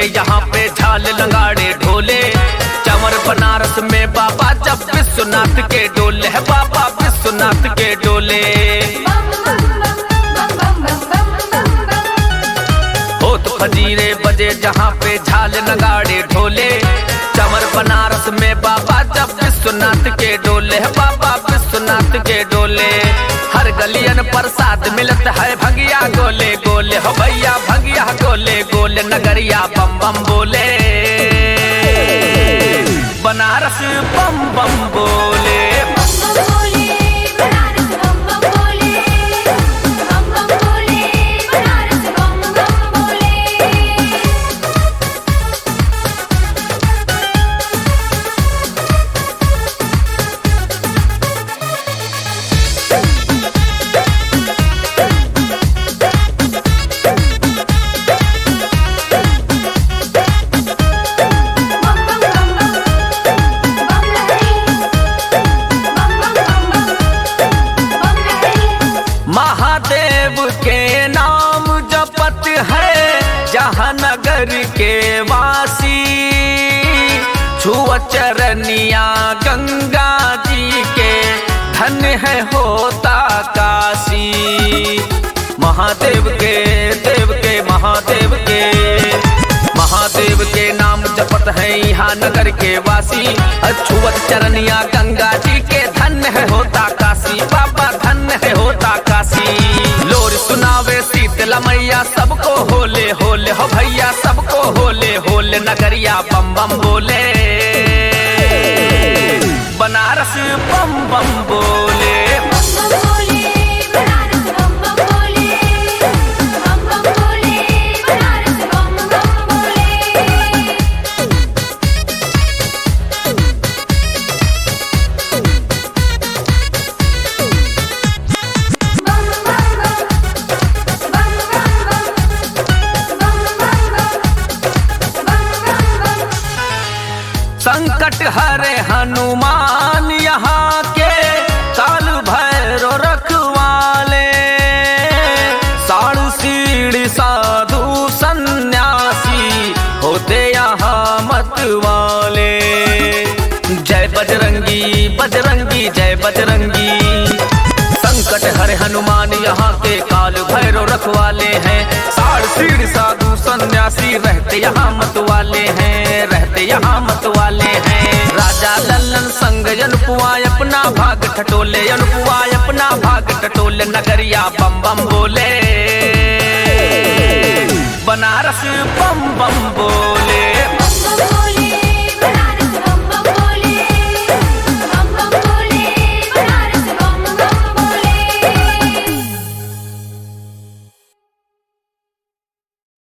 यहाँ पे झाल लंगाड़े ढोले चमर बनारस में बाबा जब विश्वनाथ के डोले है बाबा विश्वनाथ के डोले होत फजीरे बजे जहाँ पे झाल नगाड़े ढोले चमर बनारस में बाबा जब विश्वनाथ के डोले है बाबा विश्वनाथ के डोले हर गलियन प्रसाद मिलत है भगिया गोले गोले हो भैया भगिया गोले गोले नगरिया बम बम बोले बनारस बम बम बोले महादेव के नाम जपत है जहानगर के वासी छुआ चरनिया गंगा जी के धन है होता काशी महादेव के देव के महादेव के महादेव के नाम जपत है यहाँ नगर के वासी अछुअत चरनिया गंगा जी के धन है होता काशी बाबा धन है होता काशी लोर सुनावे शीतला मैया सबको होले होले हो भैया सबको होले होले नगरिया बम बम बोले बनारस बम बम बोले संकट हरे हनुमान यहाँ के काल भैरो रखवाले साड़ू सीढ़ी साधु सन्यासी होते यहाँ मत वाले जय बजरंगी बजरंगी जय बजरंगी संकट हरे हनुमान यहाँ के काल भैरो रखवाले हैं साड़ सीढ़ साधु सन्यासी रहते यहाँ मत वाले हैं रहते यहाँ मत वाले हैं राजा लल्लन संग अनुपुआ अपना भाग ठटोले अनुपुआ अपना भाग ठटोले नगरिया बम बम बोले बनारस बम बम बोले